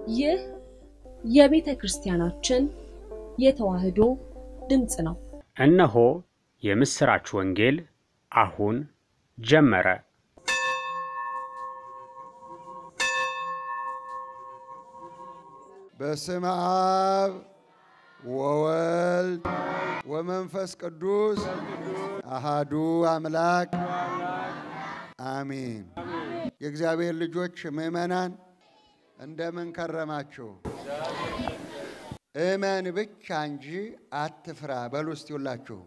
ይህ የቤተ ክርስቲያናችን የተዋሕዶ ድምፅ ነው። እነሆ የምሥራች ወንጌል አሁን ጀመረ። በስመ አብ ወወልድ ወመንፈስ ቅዱስ አሃዱ አምላክ አሚን። የእግዚአብሔር ልጆች ምዕመናን እንደምን ከረማችሁ? እመን ብቻ እንጂ አትፍራ በሉ እስቲ ሁላችሁ።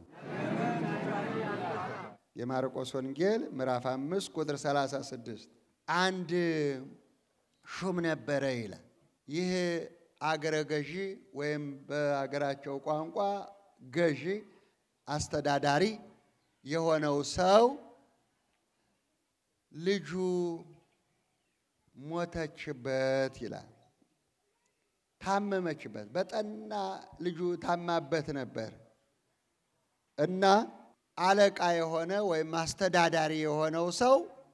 የማርቆስ ወንጌል ምዕራፍ አምስት ቁጥር 36 አንድ ሹም ነበረ ይላል። ይህ አገረ ገዢ ወይም በአገራቸው ቋንቋ ገዢ አስተዳዳሪ የሆነው ሰው ልጁ ሞተችበት ይላል። ታመመችበት፣ በጠና ልጁ ታማበት ነበር እና አለቃ የሆነ ወይም አስተዳዳሪ የሆነው ሰው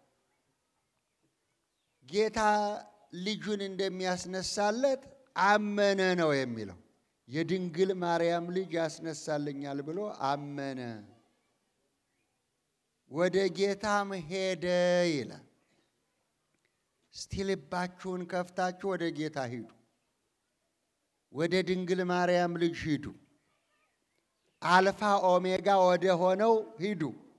ጌታ ልጁን እንደሚያስነሳለት አመነ ነው የሚለው። የድንግል ማርያም ልጅ ያስነሳልኛል ብሎ አመነ። ወደ ጌታም ሄደ ይላል። እስቲ ልባችሁን ከፍታችሁ ወደ ጌታ ሂዱ። ወደ ድንግል ማርያም ልጅ ሂዱ። አልፋ ኦሜጋ ወደ ሆነው ሂዱ።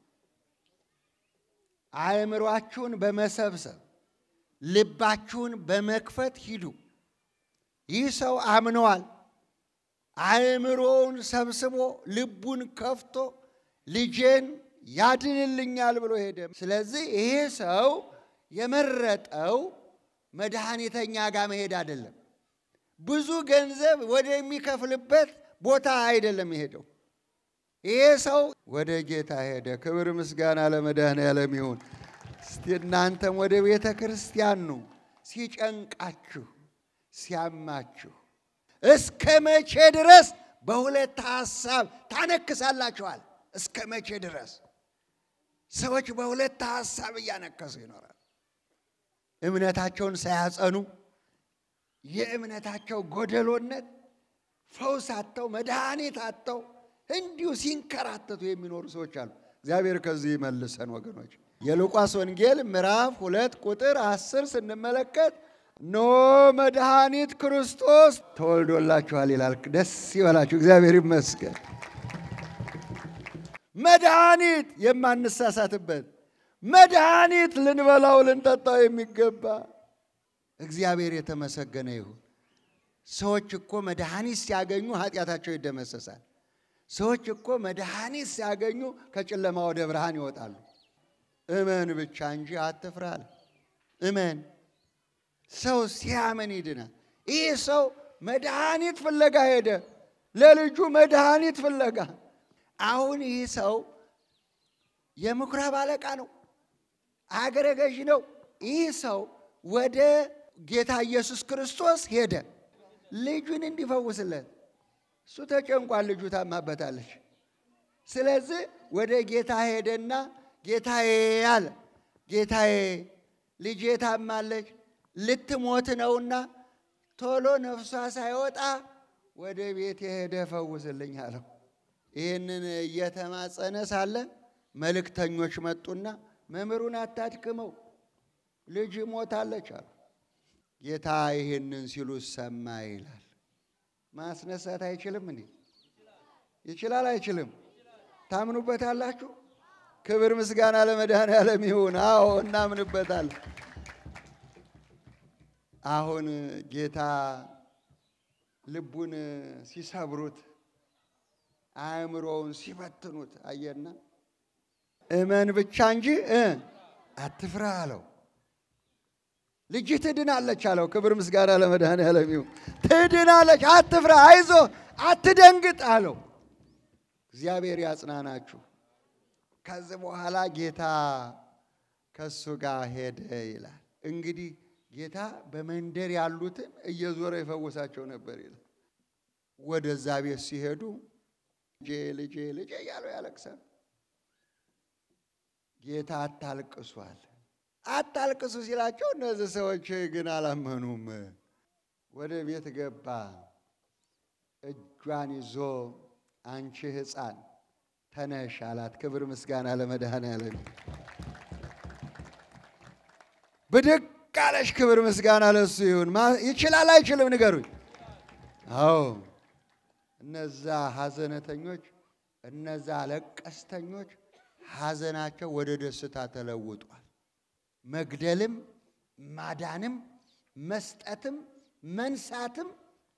አእምሯችሁን በመሰብሰብ ልባችሁን በመክፈት ሂዱ። ይህ ሰው አምነዋል። አእምሮውን ሰብስቦ ልቡን ከፍቶ ልጄን ያድንልኛል ብሎ ሄደ። ስለዚህ ይሄ ሰው የመረጠው መድኃኒተኛ ጋር መሄድ አይደለም። ብዙ ገንዘብ ወደሚከፍልበት ቦታ አይደለም የሄደው። ይሄ ሰው ወደ ጌታ ሄደ። ክብር ምስጋና ለመድኃኔዓለም ይሁን። እስቲ እናንተም ወደ ቤተ ክርስቲያን ኑ። ሲጨንቃችሁ፣ ሲያማችሁ እስከ መቼ ድረስ በሁለት ሐሳብ ታነክሳላችኋል? እስከ መቼ ድረስ ሰዎች በሁለት ሐሳብ እያነከሱ ይኖራል። እምነታቸውን ሳያጸኑ የእምነታቸው ጎደሎነት ፈውስ አጥተው መድኃኒት አጥተው እንዲሁ ሲንከራተቱ የሚኖሩ ሰዎች አሉ። እግዚአብሔር ከዚህ ይመልሰን ወገኖች። የሉቃስ ወንጌል ምዕራፍ ሁለት ቁጥር አስር ስንመለከት ኖ መድኃኒት ክርስቶስ ተወልዶላችኋል ይላል። ደስ ይበላችሁ፣ እግዚአብሔር ይመስገን። መድኃኒት የማንሳሳትበት መድኃኒት ልንበላው ልንጠጣው የሚገባ እግዚአብሔር የተመሰገነ ይሁን። ሰዎች እኮ መድኃኒት ሲያገኙ ኃጢአታቸው ይደመሰሳል። ሰዎች እኮ መድኃኒት ሲያገኙ ከጨለማ ወደ ብርሃን ይወጣሉ። እመን ብቻ እንጂ አትፍራ አለ። እመን። ሰው ሲያምን ይድናል። ይህ ሰው መድኃኒት ፍለጋ ሄደ፣ ለልጁ መድኃኒት ፍለጋ። አሁን ይህ ሰው የምኩራብ አለቃ ነው፣ አገረ ገዥ ነው። ይህ ሰው ወደ ጌታ ኢየሱስ ክርስቶስ ሄደ ልጁን እንዲፈውስለት። እሱ ተጨንቋል፣ ልጁ ታማበታለች። ስለዚህ ወደ ጌታ ሄደና ጌታዬ አለ፣ ጌታዬ ልጄ ታማለች፣ ልትሞት ነውና ቶሎ ነፍሷ ሳይወጣ ወደ ቤት የሄደ ፈውስልኝ አለው። ይህንን እየተማጸነ ሳለ መልእክተኞች መጡና መምህሩን አታድክመው፣ ልጅ ሞታለች አሉ። ጌታ ይህንን ሲሉ ሰማ ይላል። ማስነሳት አይችልም እንዴ? ይችላል አይችልም? ታምኑበታላችሁ? ክብር ምስጋና ለመድኃኔዓለም ይሁን። አዎ እናምንበታለን። አሁን ጌታ ልቡን ሲሰብሩት አእምሮውን ሲበትኑት አየና እመን ብቻ እንጂ እ አትፍራ አለው። ልጅ ትድናለች አለው። ክብር ምስጋና ለመድኃኔዓለም ይሁን። ትድናለች፣ አትፍራ፣ አይዞ፣ አትደንግጥ አለው። እግዚአብሔር ያጽናናችሁ። ከዚህ በኋላ ጌታ ከእሱ ጋር ሄደ ይላል። እንግዲህ ጌታ በመንደር ያሉትን እየዞረ ይፈውሳቸው ነበር ይላል። ወደዛ ቤት ሲሄዱ ልጄ ልጄ ልጄ እያለው ያለቅሳል። ጌታ አታልቅሷል። አታልቅሱ ሲላቸው እነዚህ ሰዎች ግን አላመኑም። ወደ ቤት ገባ። እጇን ይዞ አንቺ ሕፃን ተነሽ አላት። ክብር ምስጋና ለመድኃኔዓለም። ብድግ አለች። ክብር ምስጋና ለሱ ይሁን። ማ- ይችላል አይችልም? ንገሩኝ። አዎ እነዛ ሐዘነተኞች እነዛ ለቀስተኞች ሐዘናቸው ወደ ደስታ ተለውጧል። መግደልም ማዳንም መስጠትም መንሳትም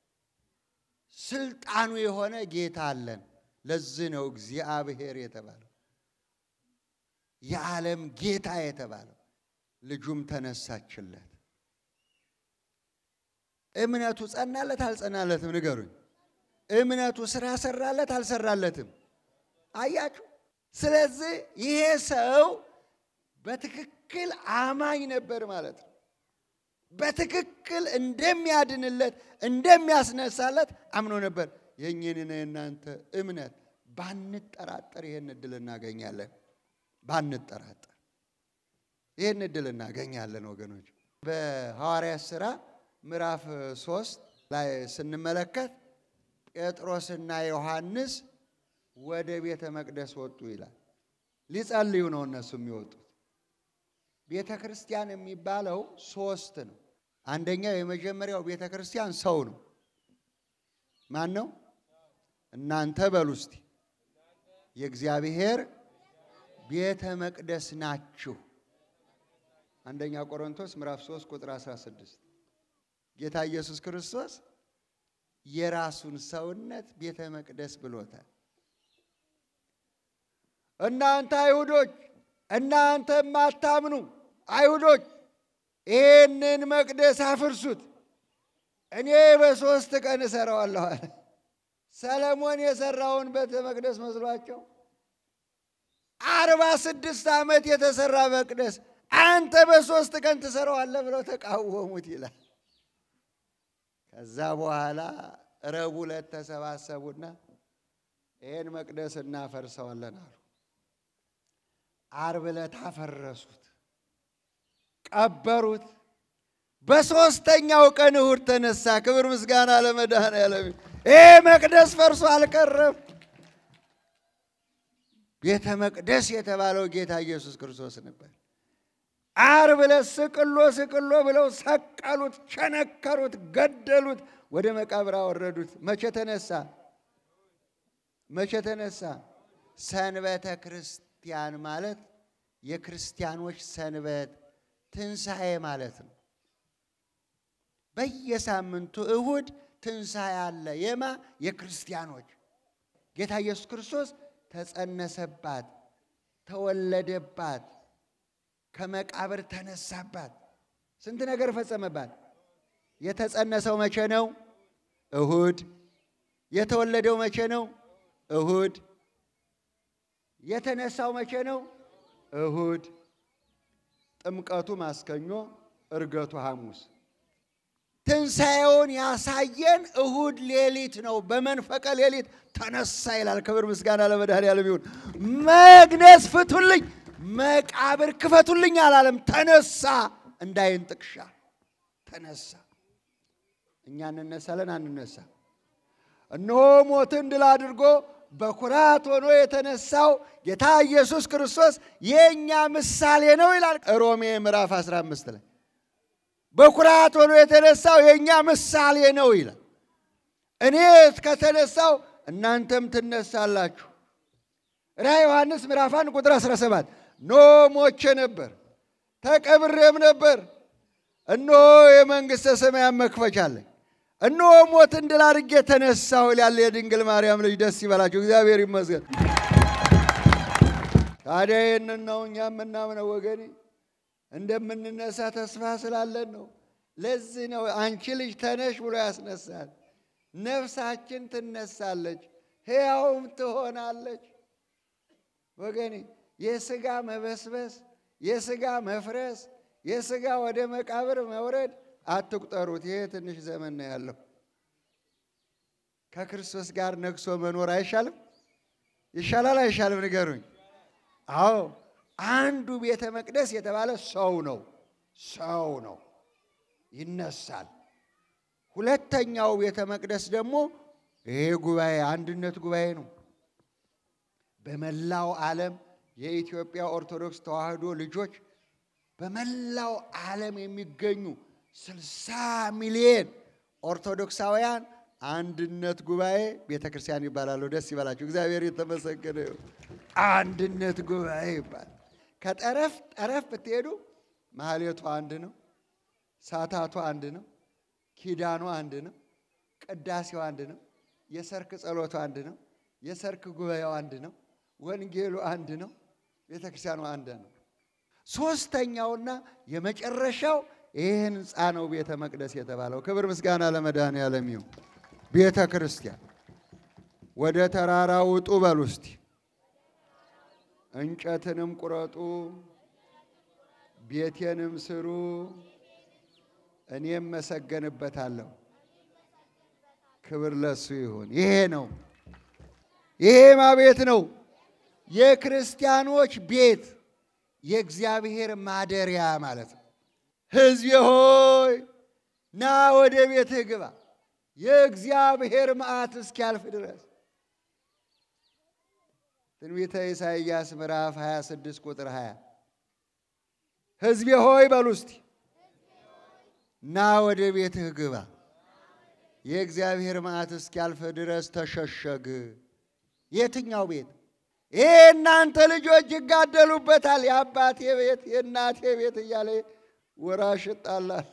ስልጣኑ የሆነ ጌታ አለን። ለዚህ ነው እግዚአብሔር የተባለው የዓለም ጌታ የተባለው። ልጁም ተነሳችለት። እምነቱ ጸናለት አልጸናለትም? ንገሩኝ። እምነቱ ስራ ሰራለት አልሰራለትም? አያችሁ። ስለዚህ ይሄ ሰው በትክክል አማኝ ነበር ማለት ነው። በትክክል እንደሚያድንለት እንደሚያስነሳለት አምኖ ነበር። የእኝንና የእናንተ እምነት ባንጠራጠር ይህን እድል እናገኛለን። ባንጠራጠር ይህን እድል እናገኛለን ወገኖች። በሐዋርያት ሥራ ምዕራፍ ሶስት ላይ ስንመለከት ጴጥሮስና ዮሐንስ ወደ ቤተ መቅደስ ወጡ ይላል። ሊጸልዩ ነው እነሱ የሚወጡት። ቤተ ክርስቲያን የሚባለው ሶስት ነው። አንደኛው የመጀመሪያው ቤተ ክርስቲያን ሰው ነው። ማን ነው? እናንተ በሉ እስቲ የእግዚአብሔር ቤተ መቅደስ ናችሁ። አንደኛ ቆሮንቶስ ምዕራፍ 3 ቁጥር 16 ጌታ ኢየሱስ ክርስቶስ የራሱን ሰውነት ቤተ መቅደስ ብሎታል። እናንተ አይሁዶች፣ እናንተ የማታምኑ አይሁዶች ይህንን መቅደስ አፍርሱት፣ እኔ በሦስት ቀን እሰራዋለሁ አለ። ሰለሞን የሰራውን ቤተ መቅደስ መስሏቸው አርባ ስድስት ዓመት የተሰራ መቅደስ አንተ በሦስት ቀን ትሰራዋለህ ብለው ተቃወሙት ይላል። ከዛ በኋላ ረቡዕ ዕለት ተሰባሰቡና ይህን መቅደስ እናፈርሰዋለን አሉ። ዓርብ ዕለት አፈረሱት፣ ቀበሩት። በሦስተኛው ቀን እሁድ ተነሳ። ክብር ምስጋና ለመድኃኔዓለም። ይህ መቅደስ ፈርሶ አልቀረም። ቤተ መቅደስ የተባለው ጌታ ኢየሱስ ክርስቶስ ነበር። ዓርብ ዕለት ስቅሎ ስቅሎ ብለው ሰቀሉት፣ ቸነከሩት፣ ገደሉት፣ ወደ መቃብር አወረዱት። መቼ ተነሳ? መቼ ተነሳ? ሰንበተ ክርስቲያን ማለት የክርስቲያኖች ሰንበት ትንሣኤ ማለት ነው። በየሳምንቱ እሁድ ትንሣኤ አለ። የማ የክርስቲያኖች ጌታ ኢየሱስ ክርስቶስ ተጸነሰባት፣ ተወለደባት፣ ከመቃብር ተነሳባት። ስንት ነገር ፈጸመባት። የተጸነሰው መቼ ነው? እሁድ። የተወለደው መቼ ነው? እሁድ። የተነሳው መቼ ነው? እሁድ። ጥምቀቱ ማስከኞ፣ እርገቱ ሐሙስ። ትንሣኤውን ያሳየን እሁድ ሌሊት ነው። በመንፈቀ ሌሊት ተነሳ ይላል። ክብር ምስጋና ለመድኃኔዓለም ይሁን። መግነዝ ፍቱልኝ፣ መቃብር ክፈቱልኝ አላለም። ተነሳ፣ እንዳይን ጥቅሻ ተነሳ። እኛ እንነሳለን አንነሳ? እነሆ ሞትን ድል አድርጎ በኩራት ሆኖ የተነሳው ጌታ ኢየሱስ ክርስቶስ የእኛ ምሳሌ ነው ይላል ሮሜ ምዕራፍ 15 ላይ በኩራት ሆኖ የተነሳው የእኛ ምሳሌ ነው ይላል። እኔ ከተነሳው እናንተም ትነሳላችሁ። ራዕየ ዮሐንስ ምዕራፍ 1 ቁጥር 17 ኖ ሞቼ ነበር ተቀብሬም ነበር፣ እነሆ የመንግሥተ ሰማያን መክፈቻ አለኝ፣ እነሆ ሞትን ድል አድርጌ ተነሳሁ ይላል የድንግል ማርያም ልጅ። ደስ ይበላችሁ፣ እግዚአብሔር ይመስገን። ታዲያ ይህንን ነው እኛ የምናምነው ወገኔ እንደምንነሳ ተስፋ ስላለን ነው። ለዚህ ነው አንቺ ልጅ ተነሽ ብሎ ያስነሳል። ነፍሳችን ትነሳለች፣ ሕያውም ትሆናለች። ወገኔ የሥጋ መበስበስ፣ የሥጋ መፍረስ፣ የሥጋ ወደ መቃብር መውረድ አትቁጠሩት። ይሄ ትንሽ ዘመን ነው ያለው። ከክርስቶስ ጋር ነግሶ መኖር አይሻልም? ይሻላል አይሻልም? ንገሩኝ። አዎ አንዱ ቤተ መቅደስ የተባለ ሰው ነው። ሰው ነው፣ ይነሳል። ሁለተኛው ቤተ መቅደስ ደግሞ ይሄ ጉባኤ አንድነት ጉባኤ ነው። በመላው ዓለም የኢትዮጵያ ኦርቶዶክስ ተዋሕዶ ልጆች በመላው ዓለም የሚገኙ ስልሳ ሚሊዮን ኦርቶዶክሳውያን አንድነት ጉባኤ ቤተ ክርስቲያን ይባላሉ። ደስ ይበላችሁ። እግዚአብሔር የተመሰገነ ይሁን። አንድነት ጉባኤ ይባላል። ከጠረፍ ጠረፍ ብትሄዱ ማህሌቱ አንድ ነው። ሳታቱ አንድ ነው። ኪዳኑ አንድ ነው። ቅዳሴው አንድ ነው። የሰርክ ጸሎቱ አንድ ነው። የሰርክ ጉባኤው አንድ ነው። ወንጌሉ አንድ ነው። ቤተ ክርስቲያኑ አንድ ነው። ሶስተኛውና የመጨረሻው ይህ ህንፃ ነው ቤተ መቅደስ የተባለው። ክብር ምስጋና ለመድኃኔዓለም ይሁን። ቤተ ክርስቲያን ወደ ተራራ ውጡ በሉ እስቲ። እንጨትንም ቁረጡ፣ ቤቴንም ስሩ፣ እኔም መሰገንበታለሁ። ክብር ለሱ ይሁን። ይሄ ነው። ይሄማ ቤት ነው የክርስቲያኖች ቤት የእግዚአብሔር ማደሪያ ማለት ነው። ሕዝቤ ሆይ ና ወደ ቤትህ ግባ፣ የእግዚአብሔር መዓት እስኪያልፍ ድረስ። ትንቢተ ኢሳይያስ ምዕራፍ 26 ቁጥር 20 ሕዝቤ ሆይ በሉ እስቲ ና ወደ ቤትህ ግባ፣ የእግዚአብሔር መዓት እስኪያልፍ ድረስ ተሸሸግ። የትኛው ቤት? ይሄ እናንተ ልጆች ይጋደሉበታል። የአባቴ ቤት የእናቴ ቤት እያለ ወራሽ ይጣላል።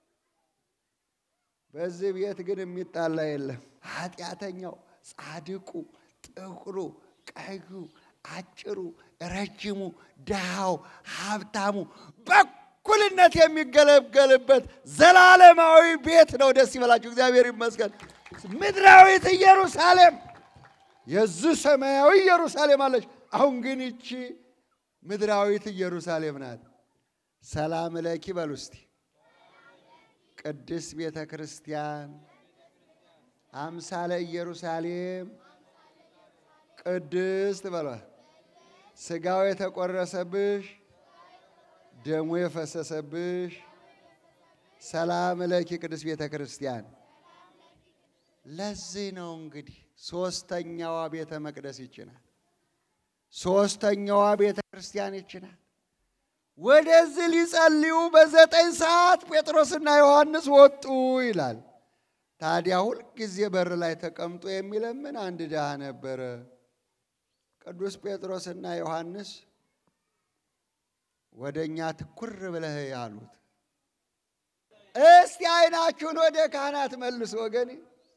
በዚህ ቤት ግን የሚጣላ የለም። ኃጢአተኛው፣ ጻድቁ፣ ጥቁሩ፣ ቀዩ፣ አጭሩ፣ ረጅሙ፣ ድሃው፣ ሀብታሙ በእኩልነት የሚገለገልበት ዘላለማዊ ቤት ነው። ደስ ይበላችሁ። እግዚአብሔር ይመስገን። ምድራዊት ኢየሩሳሌም የዚህ ሰማያዊ ኢየሩሳሌም አለች። አሁን ግን ይቺ ምድራዊት ኢየሩሳሌም ናት። ሰላም ለኪ በሉ እስቲ። ቅድስት ቤተ ክርስቲያን አምሳለ ኢየሩሳሌም ቅድስት በሏል። ስጋው የተቆረሰብሽ ደሙ የፈሰሰብሽ ሰላም ለኪ ቅድስት ቤተ ክርስቲያን። ለዚህ ነው እንግዲህ ሶስተኛዋ ቤተ መቅደስ ይችናል። ሶስተኛዋ ቤተ ክርስቲያን ይችናል። ወደዚህ ሊጸልዩ በዘጠኝ ሰዓት ጴጥሮስና ዮሐንስ ወጡ ይላል። ታዲያ ሁልጊዜ በር ላይ ተቀምጦ የሚለምን አንድ ድሃ ነበረ። ቅዱስ ጴጥሮስና ዮሐንስ ወደ እኛ ትኩር ብለህ ያሉት፣ እስቲ አይናችሁን ወደ ካህናት መልሱ ወገኔ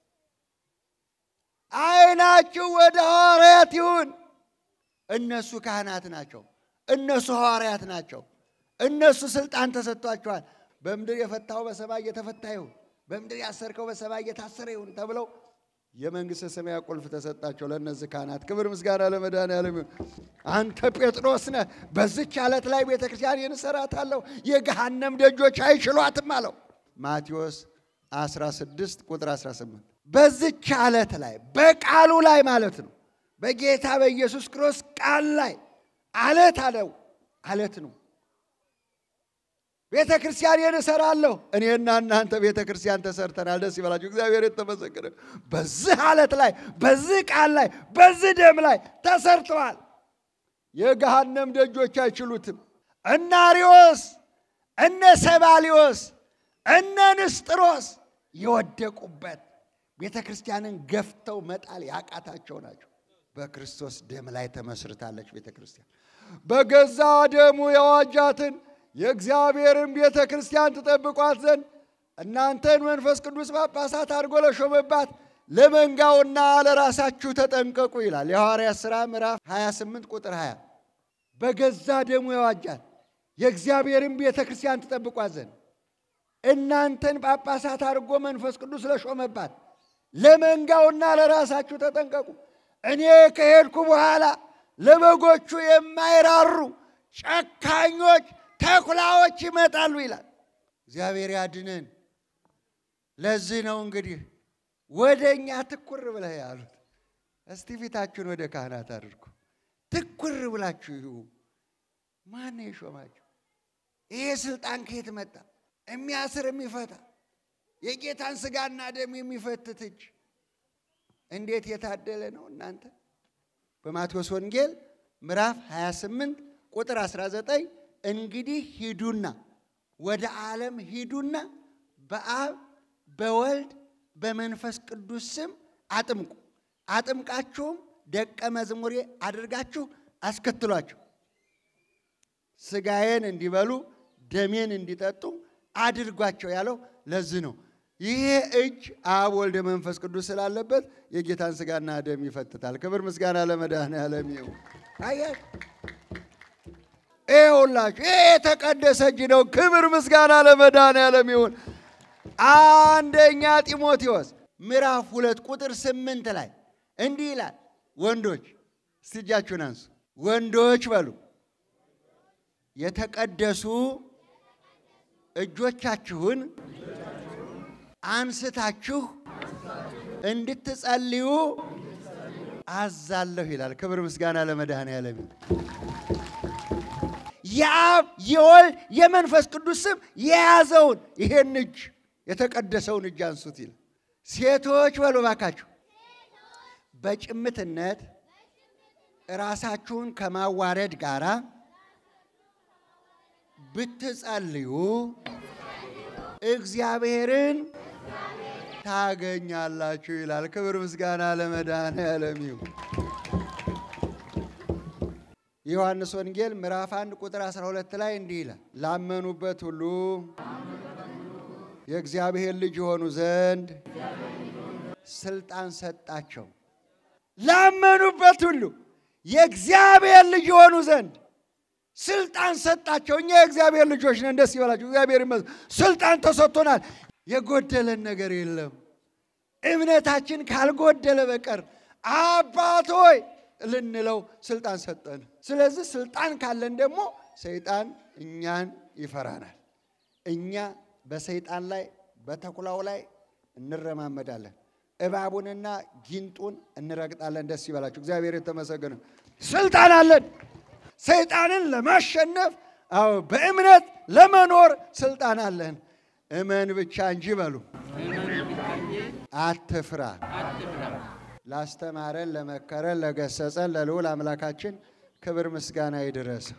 አይናችሁ ወደ ሐዋርያት ይሁን። እነሱ ካህናት ናቸው። እነሱ ሐዋርያት ናቸው። እነሱ ስልጣን ተሰጥቷቸዋል። በምድር የፈታው በሰማይ እየተፈታ ይሁን፣ በምድር ያሰርከው በሰማይ እየታሰረ ይሁን ተብለው የመንግሥተ ሰማያት ቁልፍ ተሰጣቸው ለእነዚህ ካህናት። ክብር ምስጋና ለመድኃኔዓለም ይሁን። አንተ ጴጥሮስ ነህ፣ በዚች ዓለት ላይ ቤተ ክርስቲያን እሰራታለሁ፣ የገሃነም ደጆች አይችሏትም አለው። ማቴዎስ 16 ቁጥር 18 በዚች ዓለት ላይ በቃሉ ላይ ማለት ነው። በጌታ በኢየሱስ ክርስቶስ ቃል ላይ አለት አለው። አለት ነው። ቤተ ክርስቲያን እሰራለሁ። እኔና እናንተ ቤተ ክርስቲያን ተሰርተናል። ደስ ይበላችሁ። እግዚአብሔር የተመሰገነ። በዚህ አለት ላይ በዚህ ቃል ላይ በዚህ ደም ላይ ተሰርተዋል። የገሃነም ደጆች አይችሉትም። እነ አርዮስ እነ ሰባሊዮስ እነ ንስጥሮስ የወደቁበት ቤተ ክርስቲያንን ገፍተው መጣል ያቃታቸው ናቸው። በክርስቶስ ደም ላይ ተመስርታለች ቤተ ክርስቲያን። በገዛ ደሙ የዋጃትን የእግዚአብሔርን ቤተ ክርስቲያን ትጠብቋት ዘንድ እናንተን መንፈስ ቅዱስ ጳጳሳት አድርጎ ለሾመባት ለመንጋውና ለራሳችሁ ተጠንቀቁ ይላል የሐዋርያት ሥራ ምዕራፍ 28 ቁጥር 20 በገዛ ደሙ የዋጃት የእግዚአብሔርን ቤተ ክርስቲያን ትጠብቋት ዘንድ እናንተን ጳጳሳት አድርጎ መንፈስ ቅዱስ ለሾመባት ለመንጋውና ለራሳችሁ ተጠንቀቁ። እኔ ከሄድኩ በኋላ ለበጎቹ የማይራሩ ጨካኞች ተኩላዎች ይመጣሉ ይላል። እግዚአብሔር ያድነን። ለዚህ ነው እንግዲህ ወደ እኛ ትኩር ብለህ ያሉት። እስቲ ፊታችሁን ወደ ካህናት አድርጉ። ትኩር ብላችሁ ይሁ ማን የሾማችሁ? ይሄ ስልጣን ከየት መጣ? የሚያስር የሚፈታ የጌታን ስጋና ደም የሚፈትት እጅ እንዴት የታደለ ነው እናንተ። በማቴዎስ ወንጌል ምዕራፍ 28 ቁጥር 19 እንግዲህ ሂዱና ወደ ዓለም ሂዱና በአብ በወልድ በመንፈስ ቅዱስ ስም አጥምቁ፣ አጥምቃችሁም ደቀ መዝሙሬ አድርጋችሁ አስከትሏቸው፣ ስጋዬን እንዲበሉ ደሜን እንዲጠጡ አድርጓቸው ያለው ለዚህ ነው። ይሄ እጅ አብ ወልድ መንፈስ ቅዱስ ስላለበት የጌታን ስጋና ደም ይፈትታል። ክብር ምስጋና ለመድኃኔዓለም ይሁን። አያችሁ፣ ይኸውላችሁ ይሄ የተቀደሰ እጅ ነው። ክብር ምስጋና ለመድኃኔዓለም ይሁን። አንደኛ ጢሞቴዎስ ምዕራፍ ሁለት ቁጥር ስምንት ላይ እንዲህ ይላል፣ ወንዶች እስቲ እጃችሁን አንሱ። ወንዶች በሉ የተቀደሱ እጆቻችሁን አንስታችሁ እንድትጸልዩ አዛለሁ ይላል። ክብር ምስጋና ለመድኃኔዓለም ይሁን። የአብ የወልድ የመንፈስ ቅዱስ ስም የያዘውን ይሄን እጅ የተቀደሰውን እጅ አንሱት ይላል። ሴቶች በሉ እባካችሁ በጭምትነት ራሳችሁን ከማዋረድ ጋራ ብትጸልዩ እግዚአብሔርን ታገኛላችሁ ይላል። ክብር ምስጋና ለመድኃኔዓለም ይሁን። የዮሐንስ ወንጌል ምዕራፍ 1 ቁጥር 12 ላይ እንዲህ ይላል፣ ላመኑበት ሁሉ የእግዚአብሔር ልጅ የሆኑ ዘንድ ስልጣን ሰጣቸው። ላመኑበት ሁሉ የእግዚአብሔር ልጅ የሆኑ ዘንድ ስልጣን ሰጣቸው። እኛ የእግዚአብሔር ልጆች ነን። ደስ ይበላቸው። እግዚአብሔር ይመስገን። ስልጣን ተሰጥቶናል። የጎደለን ነገር የለም። እምነታችን ካልጎደለ በቀር አባት ሆይ ልንለው ስልጣን ሰጠን። ስለዚህ ስልጣን ካለን ደግሞ ሰይጣን እኛን ይፈራናል። እኛ በሰይጣን ላይ በተኩላው ላይ እንረማመዳለን። እባቡንና ጊንጡን እንረግጣለን። ደስ ይበላችሁ። እግዚአብሔር የተመሰገነ ስልጣን አለን። ሰይጣንን ለማሸነፍ አዎ፣ በእምነት ለመኖር ስልጣን አለን። እመን ብቻ እንጂ በሉ አትፍራ። ላስተማረን፣ ለመከረን፣ ለገሰጸን ለልዑል አምላካችን ክብር ምስጋና ይድረስ።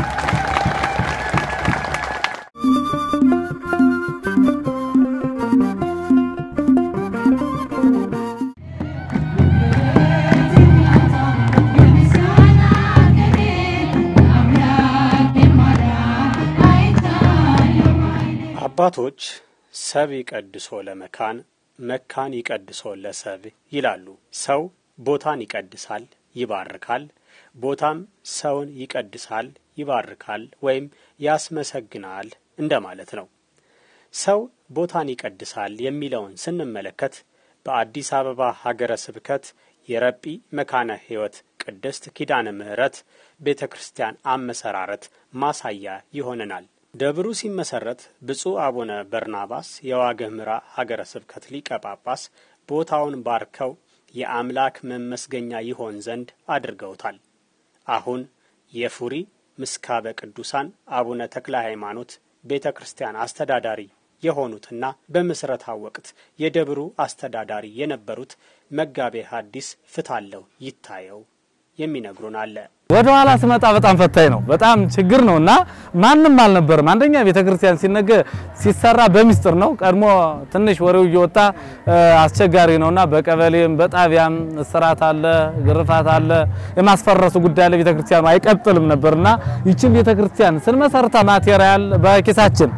አባቶች ሰብ ይቀድሶ ለመካን መካን ይቀድሶ ለሰብ ይላሉ። ሰው ቦታን ይቀድሳል፣ ይባርካል። ቦታም ሰውን ይቀድሳል፣ ይባርካል ወይም ያስመሰግናል እንደማለት ነው። ሰው ቦታን ይቀድሳል የሚለውን ስንመለከት በአዲስ አበባ ሀገረ ስብከት የረጲ መካነ ሕይወት ቅድስት ኪዳነ ምሕረት ቤተ ክርስቲያን አመሰራረት ማሳያ ይሆነናል። ደብሩ ሲመሰረት ብፁዕ አቡነ በርናባስ የዋግኽምራ ሀገረ ስብከት ሊቀ ጳጳስ ቦታውን ባርከው የአምላክ መመስገኛ ይሆን ዘንድ አድርገውታል። አሁን የፉሪ ምስካበ ቅዱሳን አቡነ ተክለ ሃይማኖት ቤተ ክርስቲያን አስተዳዳሪ የሆኑትና በምስረታው ወቅት የደብሩ አስተዳዳሪ የነበሩት መጋቤ ሐዲስ ፍታለው ይታየው የሚነግሩን አለ። ወደ ኋላ ስመጣ በጣም ፈታኝ ነው። በጣም ችግር ነው እና ማንም አልነበርም። አንደኛ ቤተ ክርስቲያን ሲነገር ሲሰራ በሚስጥር ነው። ቀድሞ ትንሽ ወሬው እየወጣ አስቸጋሪ ነውና በቀበሌም በጣቢያም እስራት አለ፣ ግርፋት አለ፣ የማስፈረሱ ጉዳይ አለ። ቤተ ክርስቲያኑ አይቀጥልም ነበርና ይችን ቤተ ክርስቲያን ስንመሰርታ ማቴሪያል በኪሳችን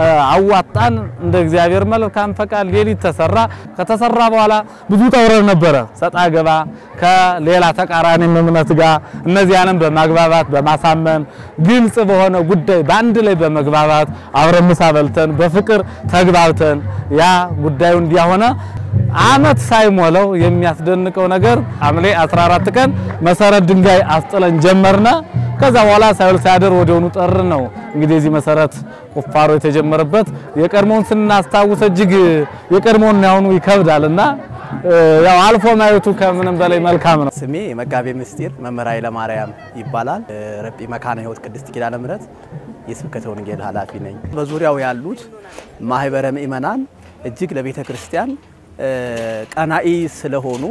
አዋጣን። እንደ እግዚአብሔር መልካም ፈቃድ ሌሊት ተሰራ። ከተሰራ በኋላ ብዙ ጠውረር ነበረ፣ ሰጣ ገባ ከሌላ ተቃራኒ እምነት ጋር እነዚያንም በማግባባት በማሳመን ግልጽ በሆነ ጉዳይ በአንድ ላይ በመግባባት አብረን ምሳ በልተን በፍቅር ተግባብተን ያ ጉዳዩ እንዲያሆነ አመት ሳይሞላው የሚያስደንቀው ነገር ሐምሌ 14 ቀን መሰረት ድንጋይ አስጥለን ጀመርነ። ከዛ በኋላ ሳይውል ሳያድር ወዲያውኑ ጠር ነው እንግዲህ የዚህ መሰረት ቁፋሮ የተጀመረበት። የቀድሞውን ስናስታውስ እጅግ የቀድሞውን ያሁኑ ይከብዳልና ያው አልፎ ማየቱ ከምንም በላይ መልካም ነው። ስሜ መጋቤ ምስጢር መምህር ኃይለማርያም ይባላል። ረጲ መካነ ሕይወት ቅድስት ኪዳነ ምሕረት የስብከተ ወንጌል ኃላፊ ነኝ። በዙሪያው ያሉት ማህበረ ምእመናን እጅግ ለቤተ ክርስቲያን ቀናኢ ስለሆኑ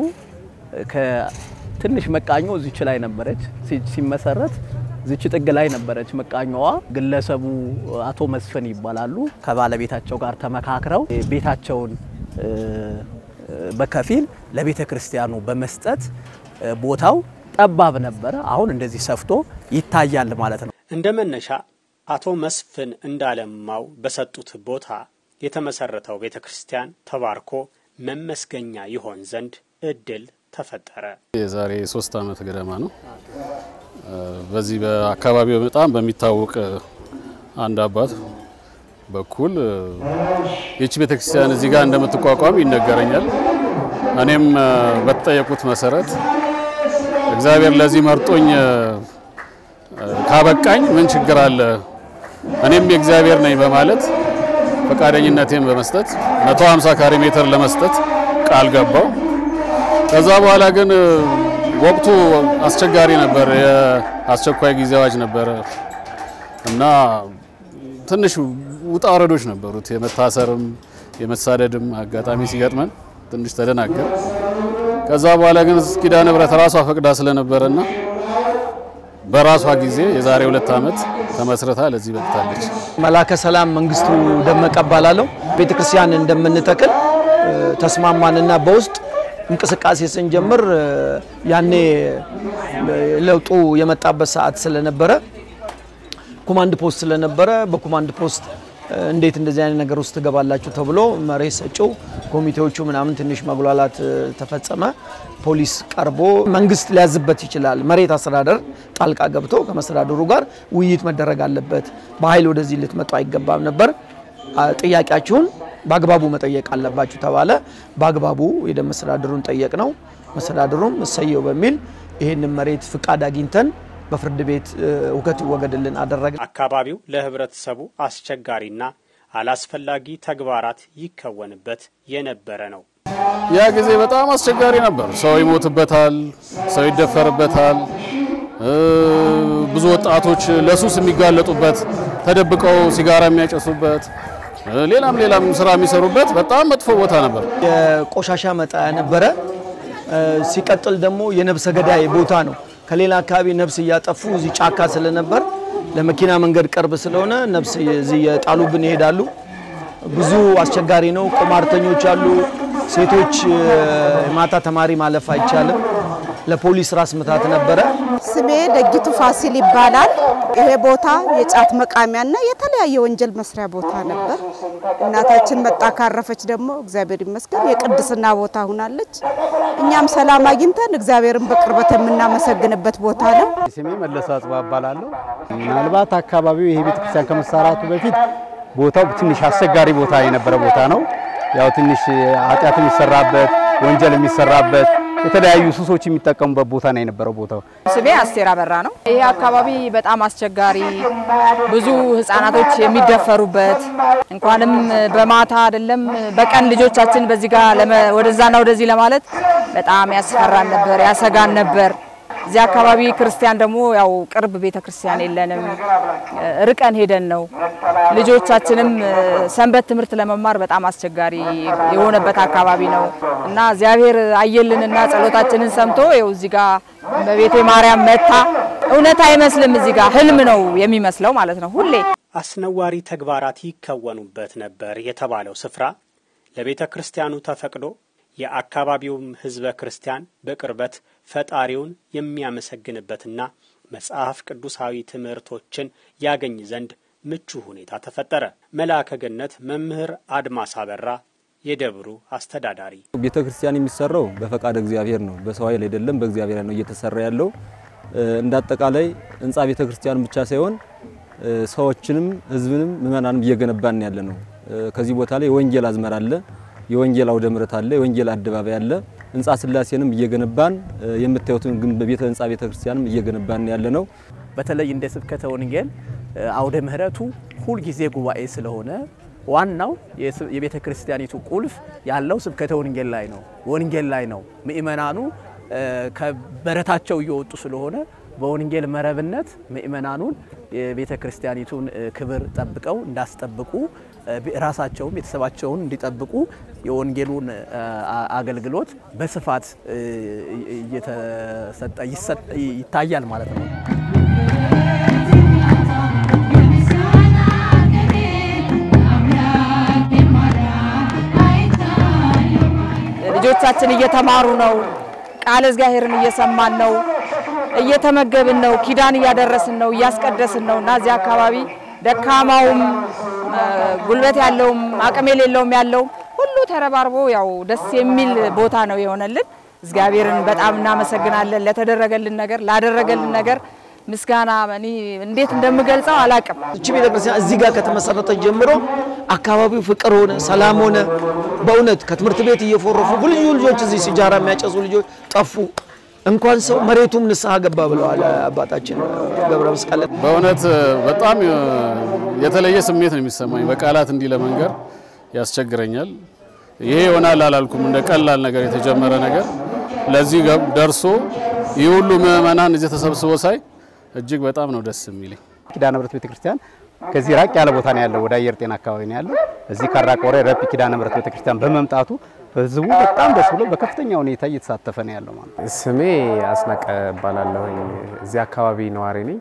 ከትንሽ መቃኞ እዚች ላይ ነበረች ሲመሰረት ዝች ጥግ ላይ ነበረች መቃኛዋ። ግለሰቡ አቶ መስፍን ይባላሉ። ከባለቤታቸው ጋር ተመካክረው ቤታቸውን በከፊል ለቤተ ክርስቲያኑ በመስጠት ቦታው ጠባብ ነበረ። አሁን እንደዚህ ሰፍቶ ይታያል ማለት ነው። እንደ መነሻ አቶ መስፍን እንዳለማው በሰጡት ቦታ የተመሰረተው ቤተ ክርስቲያን ተባርኮ መመስገኛ ይሆን ዘንድ እድል ተፈጠረ። የዛሬ ሶስት ዓመት ገደማ ነው። በዚህ በአካባቢው በጣም በሚታወቅ አንድ አባት በኩል ይቺ ቤተክርስቲያን እዚህ ጋር እንደምትቋቋም ይነገረኛል። እኔም በተጠየቁት መሰረት እግዚአብሔር ለዚህ መርጦኝ ካበቃኝ ምን ችግር አለ፣ እኔም የእግዚአብሔር ነኝ በማለት ፈቃደኝነቴን በመስጠት 150 ካሬ ሜትር ለመስጠት ቃል ገባው። ከዛ በኋላ ግን ወቅቱ አስቸጋሪ ነበር። የአስቸኳይ ጊዜ አዋጅ ነበረ እና ትንሽ ውጣ ወረዶች ነበሩት። የመታሰርም የመሳደድም አጋጣሚ ሲገጥመን ትንሽ ተደናገር። ከዛ በኋላ ግን ኪዳነ ምሕረት ራሷ ፈቅዳ ስለነበረና በራሷ ጊዜ የዛሬ ሁለት ዓመት ተመስርታ ለዚህ በቅታለች። መላከ ሰላም መንግስቱ ደመቀ እባላለሁ። ቤተክርስቲያን እንደምንተክል ተስማማንና በውስጥ እንቅስቃሴ ስንጀምር ያኔ ለውጡ የመጣበት ሰዓት ስለነበረ ኮማንድ ፖስት ስለነበረ በኮማንድ ፖስት እንዴት እንደዚህ አይነት ነገር ውስጥ ትገባላችሁ ተብሎ መሬት ሰጪው ኮሚቴዎቹ ምናምን ትንሽ መጉላላት ተፈጸመ። ፖሊስ ቀርቦ መንግስት ሊያዝበት ይችላል። መሬት አስተዳደር ጣልቃ ገብቶ ከመስተዳድሩ ጋር ውይይት መደረግ አለበት። በኃይል ወደዚህ ልትመጡ አይገባም ነበር። ጥያቄያችሁን በአግባቡ መጠየቅ አለባችሁ ተባለ። በአግባቡ ሄደን መስተዳድሩን ጠየቅ ነው። መስተዳድሩም እሰየው በሚል ይህንን መሬት ፍቃድ አግኝተን በፍርድ ቤት እውከት ይወገድልን አደረገ። አካባቢው ለህብረተሰቡ አስቸጋሪና አላስፈላጊ ተግባራት ይከወንበት የነበረ ነው። ያ ጊዜ በጣም አስቸጋሪ ነበር። ሰው ይሞትበታል፣ ሰው ይደፈርበታል። ብዙ ወጣቶች ለሱስ የሚጋለጡበት፣ ተደብቀው ሲጋራ የሚያጨሱበት፣ ሌላም ሌላም ስራ የሚሰሩበት በጣም መጥፎ ቦታ ነበር። የቆሻሻ መጣያ ነበረ። ሲቀጥል ደግሞ የነብሰ ገዳይ ቦታ ነው። ከሌላ አካባቢ ነፍስ እያጠፉ እዚህ ጫካ ስለነበር ለመኪና መንገድ ቅርብ ስለሆነ ነፍስ እዚህ የጣሉብን ይሄዳሉ። ብዙ አስቸጋሪ ነው። ቁማርተኞች አሉ። ሴቶች ማታ ተማሪ ማለፍ አይቻልም። ለፖሊስ ራስ ምታት ነበረ። ስሜ ደጊቱ ፋሲል ይባላል። ይሄ ቦታ የጫት መቃሚያና የተለያየ ወንጀል መስሪያ ቦታ ነበር። እናታችን መጣ ካረፈች ደግሞ እግዚአብሔር ይመስገን የቅድስና ቦታ ሁናለች። እኛም ሰላም አግኝተን እግዚአብሔርን በቅርበት የምናመሰግንበት ቦታ ነው። ስሜ መለሰ አጽባ እባላለሁ። ምናልባት አካባቢው ይሄ ቤተክርስቲያን ከመሰራቱ በፊት ቦታው ትንሽ አስቸጋሪ ቦታ የነበረ ቦታ ነው። ያው ትንሽ ኃጢአት የሚሰራበት ወንጀል የሚሰራበት የተለያዩ ሱሶች የሚጠቀሙበት ቦታ ነው የነበረው ቦታው። ስሜ አስቴር አበራ ነው። ይሄ አካባቢ በጣም አስቸጋሪ፣ ብዙ ህጻናቶች የሚደፈሩበት እንኳንም በማታ አይደለም በቀን ልጆቻችን በዚህ ጋር ወደዛና ወደዚህ ለማለት በጣም ያስፈራን ነበር፣ ያሰጋን ነበር። እዚህ አካባቢ ክርስቲያን ደግሞ ያው ቅርብ ቤተ ክርስቲያን የለንም፣ ርቀን ሄደን ነው። ልጆቻችንም ሰንበት ትምህርት ለመማር በጣም አስቸጋሪ የሆነበት አካባቢ ነው እና እግዚአብሔር አየልንና ጸሎታችንን ሰምቶ ይኸው እዚህ ጋር በቤተ ማርያም መታ። እውነት አይመስልም፣ እዚህ ጋር ህልም ነው የሚመስለው ማለት ነው ሁሌ አስነዋሪ ተግባራት ይከወኑበት ነበር የተባለው ስፍራ ለቤተ ክርስቲያኑ ተፈቅዶ የአካባቢውም ህዝበ ክርስቲያን በቅርበት ፈጣሪውን የሚያመሰግንበትና መጽሐፍ ቅዱሳዊ ትምህርቶችን ያገኝ ዘንድ ምቹ ሁኔታ ተፈጠረ። መልአከ ገነት መምህር አድማስ አበራ የደብሩ አስተዳዳሪ፣ ቤተ ክርስቲያን የሚሰራው በፈቃድ እግዚአብሔር ነው፣ በሰው ኃይል አይደለም፣ በእግዚአብሔር ነው እየተሰራ ያለው። እንደ አጠቃላይ ህንፃ ቤተ ክርስቲያን ብቻ ሳይሆን ሰዎችንም ህዝብንም ምእመናንም እየገነባን ያለ ነው። ከዚህ ቦታ ላይ የወንጌል አዝመራ አለ፣ የወንጌል አውደ ምሕረት አለ፣ የወንጌል አደባባይ አለ። ህንፃ ስላሴንም እየገነባን የምታዩትን ግን በቤተ ህንፃ ቤተ ክርስቲያንም እየገነባን ያለ ነው። በተለይ እንደ ስብከተ ወንጌል አውደ ምሕረቱ ሁልጊዜ ጉባኤ ስለሆነ ዋናው የቤተ ክርስቲያኒቱ ቁልፍ ያለው ስብከተ ወንጌል ላይ ነው፣ ወንጌል ላይ ነው። ምእመናኑ ከበረታቸው እየወጡ ስለሆነ በወንጌል መረብነት ምእመናኑን የቤተ ክርስቲያኒቱን ክብር ጠብቀው እንዳስጠብቁ ራሳቸውም ቤተሰባቸውን እንዲጠብቁ የወንጌሉን አገልግሎት በስፋት እየተሰጠ ይታያል ማለት ነው። ልጆቻችን እየተማሩ ነው። ቃለ እግዚአብሔርን እየሰማን ነው። እየተመገብን ነው። ኪዳን እያደረስን ነው። እያስቀደስን ነው እና እዚህ አካባቢ ደካማውም ጉልበት ያለውም አቅም የሌለውም ያለው ሁሉ ተረባርቦ ያው ደስ የሚል ቦታ ነው የሆነልን። እግዚአብሔርን በጣም እናመሰግናለን ለተደረገልን ነገር ላደረገልን ነገር ምስጋና እኔ እንዴት እንደምገልጸው አላቅም። እቺ ቤተክርስቲያን እዚህ ጋር ከተመሰረተ ጀምሮ አካባቢው ፍቅር ሆነ፣ ሰላም ሆነ። በእውነት ከትምህርት ቤት እየፎረፉ ብዙ ልጆች እዚህ ሲጃራ የሚያጨሱ ልጆች ጠፉ። እንኳን ሰው መሬቱም ንስሐ ገባ ብለዋል አባታችን ገብረ መስቀል። በእውነት በጣም የተለየ ስሜት ነው የሚሰማኝ። በቃላት እንዲህ ለመንገር ያስቸግረኛል። ይሄ ይሆናል አላልኩም። እንደ ቀላል ነገር የተጀመረ ነገር ለዚህ ደርሶ ይህ ሁሉ ምዕመናን እዚህ ተሰብስቦ ሳይ እጅግ በጣም ነው ደስ የሚለኝ። ኪዳነ ምሕረት ቤተክርስቲያን ከዚህ ራቅ ያለ ቦታ ነው ያለው፣ ወደ አየር ጤና አካባቢ ነው ያለው። እዚህ ካራቆሬ ረፒ ኪዳነ ምሕረት ቤተክርስቲያን በመምጣቱ ህዝቡ በጣም ደስ ብሎ በከፍተኛ ሁኔታ እየተሳተፈ ነው ያለው ማለት ነው። ስሜ አስናቀ እባላለሁኝ። እዚህ አካባቢ ነዋሪ ነኝ።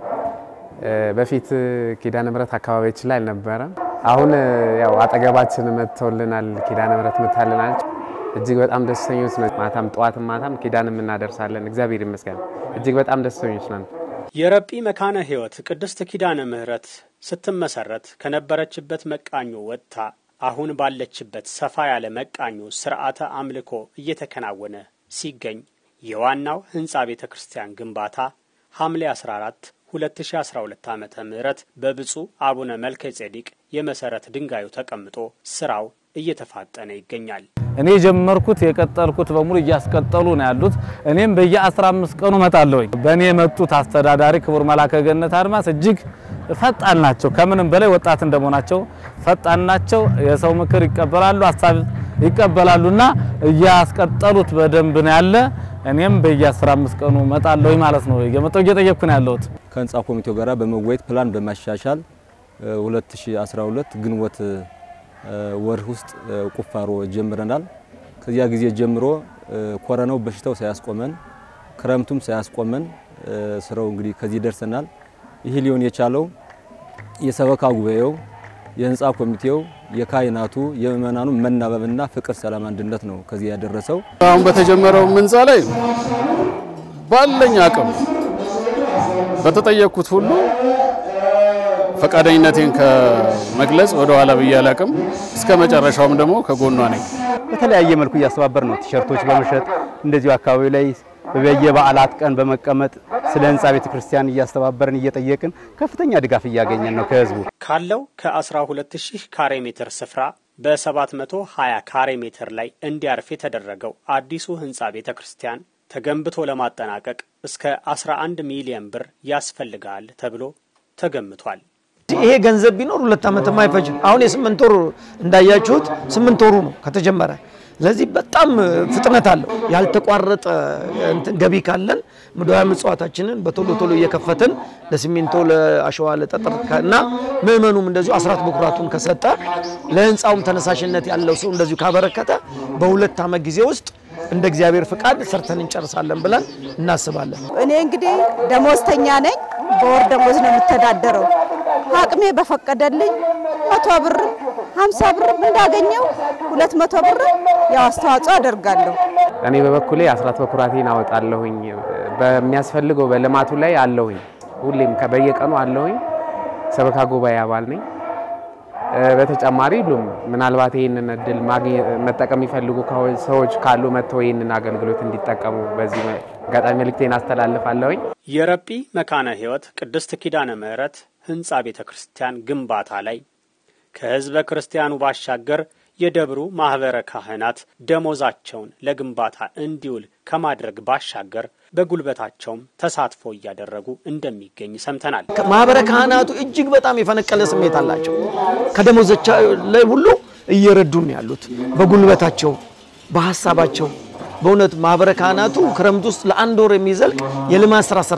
በፊት ኪዳነ ምሕረት አካባቢያችን ላይ አልነበረም። አሁን ያው አጠገባችን መጥተውልናል፣ ኪዳነ ምሕረት መታልናል። እጅግ በጣም ደስተኞች ነን። ማታም ጠዋትም ማታም ኪዳንም እናደርሳለን። እግዚአብሔር ይመስገን። እጅግ በጣም ደስተኞች ነን። የረጲ መካነ ሕይወት ቅድስት ኪዳነ ምሕረት ስትመሰረት ከነበረችበት መቃኞ ወጥታ አሁን ባለችበት ሰፋ ያለ መቃኞ ስርዓተ አምልኮ እየተከናወነ ሲገኝ የዋናው ህንፃ ቤተ ክርስቲያን ግንባታ ሐምሌ 14 2012 ዓ ም በብፁዕ አቡነ መልከ ጼዴቅ የመሠረት ድንጋዩ ተቀምጦ ስራው እየተፋጠነ ይገኛል። እኔ የጀመርኩት የቀጠልኩት በሙሉ እያስቀጠሉ ነው ያሉት። እኔም በየ15 ቀኑ እመጣለሁኝ። በእኔ የመጡት አስተዳዳሪ ክቡር መላከ ገነት አድማስ እጅግ ፈጣን ናቸው። ከምንም በላይ ወጣት እንደመሆናቸው ፈጣን ናቸው። የሰው ምክር ይቀበላሉ፣ ሀሳብ ይቀበላሉና እያስቀጠሉት በደንብ ነው ያለ። እኔም በየ15 ቀኑ እመጣለሁኝ ማለት ነው። እየመጣሁ እየጠየቅኩ ነው ያለሁት። ከህንፃ ኮሚቴው ጋር በመወያየት ፕላን በማሻሻል 2012 ግንቦት ወር ውስጥ ቁፋሮ ጀምረናል። ከዚያ ጊዜ ጀምሮ ኮረናው በሽታው ሳያስቆመን ክረምቱም ሳያስቆመን ስራው እንግዲህ ከዚህ ደርሰናል። ይህ ሊሆን የቻለው የሰበካ ጉባኤው፣ የህንፃ ኮሚቴው፣ የካህናቱ፣ የምእመናኑ መናበብና ፍቅር፣ ሰላም፣ አንድነት ነው ከዚህ ያደረሰው። አሁን በተጀመረው ህንፃ ላይ ባለኝ አቅም በተጠየቅኩት ሁሉ ፈቃደኝነቴን ከመግለጽ ወደ ኋላ ብዬ አላቅም። እስከ መጨረሻውም ደግሞ ከጎኗ ነኝ። በተለያየ መልኩ እያስተባበር ነው። ቲሸርቶች በመሸጥ እንደዚሁ አካባቢ ላይ በየበዓላት ቀን በመቀመጥ ስለ ህንፃ ቤተክርስቲያን እያስተባበርን እየጠየቅን ከፍተኛ ድጋፍ እያገኘን ነው ከህዝቡ። ካለው ከ12000 ካሬ ሜትር ስፍራ በ720 ካሬ ሜትር ላይ እንዲያርፍ የተደረገው አዲሱ ህንፃ ቤተ ክርስቲያን ተገንብቶ ለማጠናቀቅ እስከ 11 ሚሊዮን ብር ያስፈልጋል ተብሎ ተገምቷል። ይሄ ገንዘብ ቢኖር ሁለት ዓመትም አይፈጅም። አሁን የስምንት ወር እንዳያችሁት ስምንት ወሩ ነው ከተጀመረ። ስለዚህ በጣም ፍጥነት አለው። ያልተቋረጠ እንትን ገቢ ካለን ምድራዊ ምጽዋታችንን በቶሎ ቶሎ እየከፈትን ለሲሚንቶ፣ ለአሸዋ፣ ለጠጠር እና ምዕመኑም እንደዚሁ አስራት በኩራቱን ከሰጠ ለህንፃውም ተነሳሽነት ያለው ሰው እንደዚሁ ካበረከተ በሁለት ዓመት ጊዜ ውስጥ እንደ እግዚአብሔር ፍቃድ ሰርተን እንጨርሳለን ብለን እናስባለን። እኔ እንግዲህ ደሞዝተኛ ነኝ። በወር ደሞዝ ነው የምተዳደረው። አቅሜ በፈቀደልኝ መቶ ብርም ሀምሳ ብርም እንዳገኘው ሁለት መቶ ብርም ያው አስተዋጽኦ አደርጋለሁ። እኔ በበኩሌ አስራት በኩራቴን አወጣለሁኝ። በሚያስፈልገው በልማቱ ላይ አለሁኝ። ሁሌም በየቀኑ አለሁኝ። ሰበካ ጉባኤ አባል ነኝ። በተጨማሪ ሁሉም ምናልባት ይህንን እድል መጠቀም የሚፈልጉ ሰዎች ካሉ መጥተው ይህንን አገልግሎት እንዲጠቀሙ በዚህ አጋጣሚ መልእክቴን አስተላልፋለሁኝ። የረጲ መካነ ሕይወት ቅድስት ኪዳነ ምሕረት ህንፃ ቤተ ክርስቲያን ግንባታ ላይ ከህዝበ ክርስቲያኑ ባሻገር የደብሩ ማኅበረ ካህናት ደሞዛቸውን ለግንባታ እንዲውል ከማድረግ ባሻገር በጉልበታቸውም ተሳትፎ እያደረጉ እንደሚገኝ ሰምተናል። ማህበረ ካህናቱ እጅግ በጣም የፈነቀለ ስሜት አላቸው። ከደሞዛቸው ላይ ሁሉ እየረዱን ያሉት በጉልበታቸው፣ በሀሳባቸው በእውነት ማህበረ ካህናቱ ክረምት ውስጥ ለአንድ ወር የሚዘልቅ የልማት ስራ ሰርተዋል።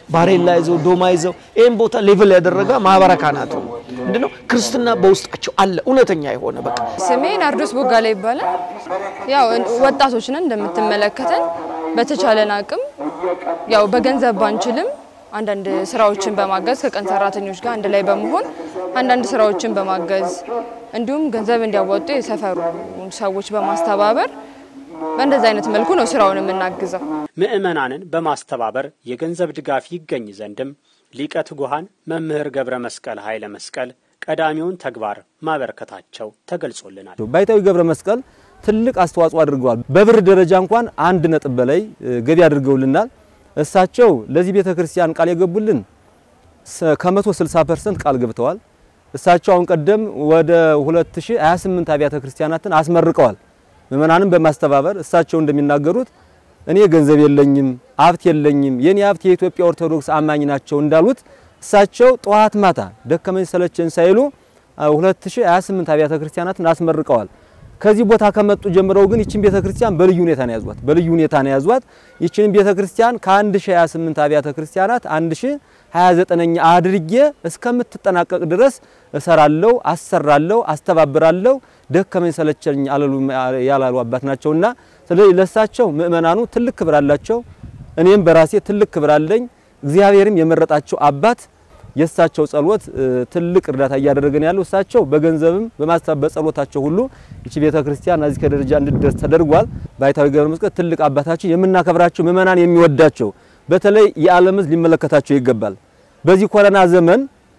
ባሬላ ይዘው ዶማ ይዘው ይህን ቦታ ሌቭል ያደረገ ማህበረ ካህናቱ ነው። ምንድነው ክርስትና በውስጣቸው አለ እውነተኛ የሆነ በቃ ስሜ ናርዶስ ቦጋላ ይባላል። ያው ወጣቶች ነን እንደምትመለከተን በተቻለን አቅም ያው በገንዘብ ባንችልም አንዳንድ ስራዎችን በማገዝ ከቀን ሰራተኞች ጋር አንድ ላይ በመሆን አንዳንድ ስራዎችን በማገዝ እንዲሁም ገንዘብ እንዲያወጡ የሰፈሩ ሰዎች በማስተባበር በእንደዚህ አይነት መልኩ ነው ስራውን የምናግዘው። ምዕመናንን በማስተባበር የገንዘብ ድጋፍ ይገኝ ዘንድም ሊቀ ትጉሃን መምህር ገብረ መስቀል ኃይለ መስቀል ቀዳሚውን ተግባር ማበረከታቸው ተገልጾልናል። ባይታዊ ገብረ መስቀል ትልቅ አስተዋጽኦ አድርገዋል። በብር ደረጃ እንኳን አንድ ነጥብ በላይ ገቢ አድርገውልናል። እሳቸው ለዚህ ቤተ ክርስቲያን ቃል የገቡልን ከመቶ 60 ፐርሰንት ቃል ገብተዋል። እሳቸው አሁን ቀደም ወደ 2028 አብያተ ክርስቲያናትን አስመርቀዋል። ምእመናንም በማስተባበር እሳቸው እንደሚናገሩት እኔ ገንዘብ የለኝም፣ ሀብት የለኝም፣ የኔ ሀብት የኢትዮጵያ ኦርቶዶክስ አማኝ ናቸው እንዳሉት እሳቸው ጠዋት ማታ ደከመኝ ሰለቸኝ ሳይሉ 2028 አብያተ ክርስቲያናትን አስመርቀዋል። ከዚህ ቦታ ከመጡ ጀምረው ግን ይችን ቤተ ክርስቲያን በልዩ ሁኔታ ነው ያዟት። በልዩ ሁኔታ ነው ያዟት። ይችን ቤተ ክርስቲያን ከ1028 አብያተ ክርስቲያናት 1029ኛ አድርጌ እስከምትጠናቀቅ ድረስ እሰራለሁ፣ አሰራለሁ፣ አስተባብራለሁ። ደከመኝ ሰለቸኝ ያላሉ አባት ናቸውና ስለዚህ ለሳቸው ምእመናኑ ትልቅ ክብር አላቸው። እኔም በራሴ ትልቅ ክብር አለኝ። እግዚአብሔርም የመረጣቸው አባት የእሳቸው ጸሎት ትልቅ እርዳታ እያደረገን ያለው እሳቸው በገንዘብም በማስተባበር በጸሎታቸው ሁሉ ይቺ ቤተ ክርስቲያን እዚህ ከደረጃ እንድትደርስ ተደርጓል። ባይታዊ ገብረ መስቀል ትልቅ አባታችን የምናከብራቸው ምእመናን የሚወዳቸው በተለይ የዓለም ሕዝብ ሊመለከታቸው ይገባል። በዚህ ኮረና ዘመን